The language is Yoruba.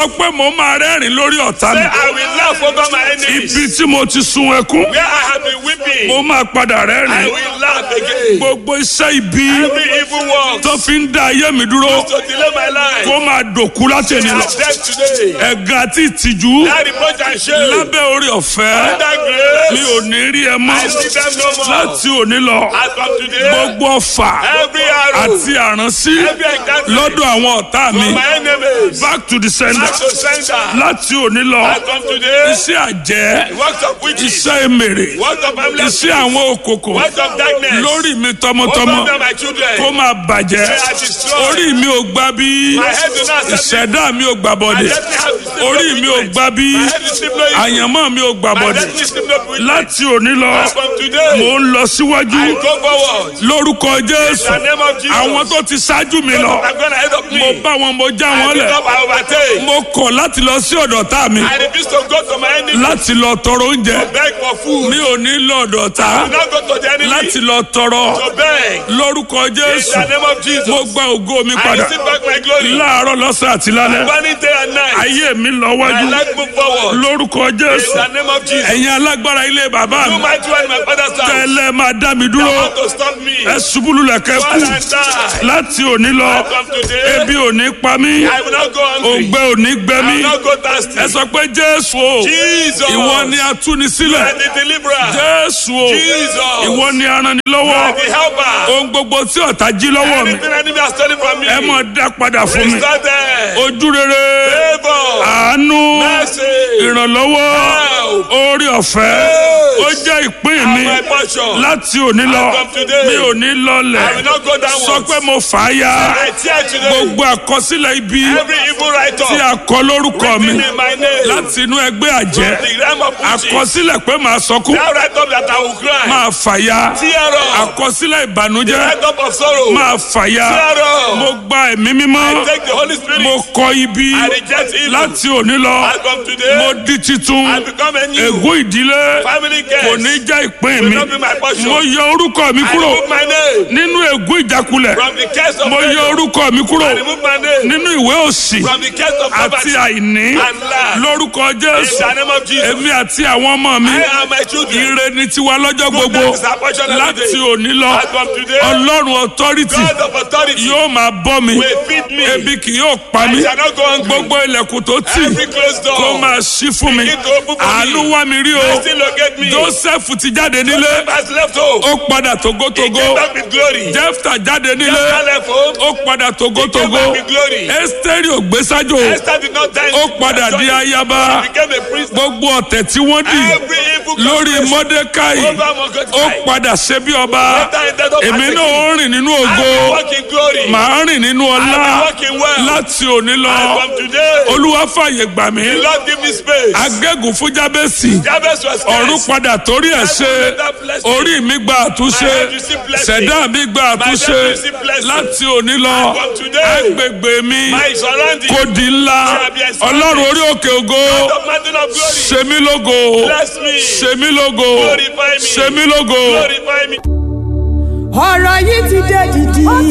sọ pé mo máa rẹ́rìn lórí ọ̀tá Say, mi. I will laugh over my enemies. ibi tí mo ti sun ẹkún Where I have been weeping, mo máa padà I rẹ́rìn. will laugh again. gbogbo iṣẹ́ ibi Every evil work tó fi ń dá ayé mi dúró to delay my life. kó máa dòkú láti They ènìyàn are lọ. dead today. ẹ̀gàn àti ìtìjú That reproach and shame. lábẹ́ orí ọ̀fẹ́ That mi grace. ò ní rí ẹ mọ́ I see them no more. láti òní lọ As from today, gbogbo ọfà every arrow, àti àránsí every encounter lọ́dọ̀ àwọn ọ̀tá mi from my enemies, back to the sender back to sender. láti òní lọ As from today, iṣẹ́ àjẹ́ works of witches, iṣẹ́ èmèrè works of family, iṣẹ́ àwọn òkòkò works of darkness, lórí mi tọmọtọmọ over them my children. kó máa bàjẹ́ They are destroyed. orí mi ò gbà bí My head do not accept it. ìṣẹ̀dá mi ò gbà My bọ̀dẹ̀ destiny has received no orí mi ò witness. gbà bí My head is still no evil. àyànmọ́ mi ò gbà My bọ̀dẹ̀ destiny is still no witness. láti òní lọ As from today, mò ń lọ síwájú I go forward. lórúkọ In jésù the name of Jesus. àwọn tó ti ṣáájú mi lọ I'm going ahead of me. mo bá wọn mo já I wọn pick lẹ̀ up, I overtake. mo kọ̀ láti lọ sí ọ̀dọ̀ tá mi I refuse to go to my enemy. láti lọ tọrọ oúnjẹ Beg for food. mi ò ní lọ ọ̀dọ̀ tá Do not go to the enemy. láti lọ tọrọ To beg. lórúkọ In jésù the name of Jesus. mo gba ògo mi I padà receive back my glory. láàárọ̀ lọ́sàn àti lálẹ́ Burning day and night. ayé mi lọ My wájú life move forward. lórúkọ In jésù the name of Jesus. ẹ̀yin alágbára ilé bàbá You mi might one my father's house. tẹ́lẹ̀ máa dá mi You dúró want to stop me. ẹ ṣubúlù lẹ̀kẹ́ kú Fall and die. láti òní lọ From today, ebi ò ní pa mí I will not go hungry. òǹgbẹ ò ní gbẹ I mí will not go thirsty. ẹ sọ pé jésù o Jesus. ìwọ ni atúnisílẹ̀ And the deliverer. jésù o Jesus. ìwọ ni aranilọ́wọ́ And the helper. ohun gbogbo tí ọ̀tá jí lọ́wọ́ mi Anything enemy has stolen from me. ẹ mọ̀ dá padà fún mi Restore them. ojú rere Favor. àánú Mercy. ìrànlọ́wọ́ Help. orí ọ̀fẹ́ Yes. ó jẹ́ ìpín And mi my portion. láti òní lọ From today, mi ò ní I will lọlẹ̀ not go downwards. sọ pé mo fà á ya I tear today. gbogbo àkọsílẹ̀ ibi Every evil writer. tí a kọ lórúkọ mi written in my name. láti inú ẹgbẹ́ àjẹ́ The realm of witches. àkọsílẹ̀ pé màá sọkún That write up that I will cry. máa fàya Tear up. àkọsílẹ̀ ìbànújẹ́ Write up of sorrow. máa fàya Tear up. mo gba ẹ̀mí mímọ́ Take the Holy Spirit. mo kọ ibi I reject evil. láti òní lọ As from today, mo di titun I become a new ègún ìdílé family kò ní guest. jẹ́ ìpín Will mi not be my portion. mo yọ orúkọ mi I kúrò remove my name nínú ègún ìjákulẹ̀ from the case of mo yọ failure. orúkọ mi kúrò I remove my name nínú ìwé òsì from the case of àti poverty àìní and lack. lórúkọ In jésù the name of Jesus. èmi àti àwọn ọmọ mi I am my children. ire ni tiwa lọ́jọ́ gbogbo Goodness is our portion every láti day. òní lọ As from today, ọlọ́run authority God of authority yóò máa bọ́ mi will feed me. ebi kì yóò pa I mí shall not go hungry. gbogbo ilẹ̀kùn tó tì Every closed door. kó máa ṣí fún mi Begin to open for me. àánú wá mi rí o Still locate me. joseph ti jáde nílé Has left home. ó padà He togotogo came back with glory. jefta jáde nílé Esther left home. ó padà Came togotogo back with glory. esteri ògbésájò Esther did not die. ó padà di ayaba He became a priest. gbogbo ọ̀tẹ̀ tí wọ́n dì Every evil lórí conspiracy mọ́dékáì over ó Mordecai. padà ṣe bí ọba Esther ended up èmi as a náà ó rìn nínú I ògo will walk in glory. màá rìn nínú ọlá I will walk in wealth. láti òní lọ And from today, olúwa fàyè gbà mí the Lord give me space. agégùn fún jábẹ́sì Jabez was ọ̀run cursed. padà torí ẹ̀ ṣe orí mi gba àtúnṣe ṣẹ̀dá mi gba àtúnṣe láti òní lọ From today, agbègbè mi my surrounding. kò di ńlá ọlọ́run orí òkè ògo The mountain of glory. ṣe mí lógo Bless me. ṣe mí lógo Glorify me. ṣe mí lógo. Glorify me. ọ̀rọ̀ yìí ti dé dìdì. ó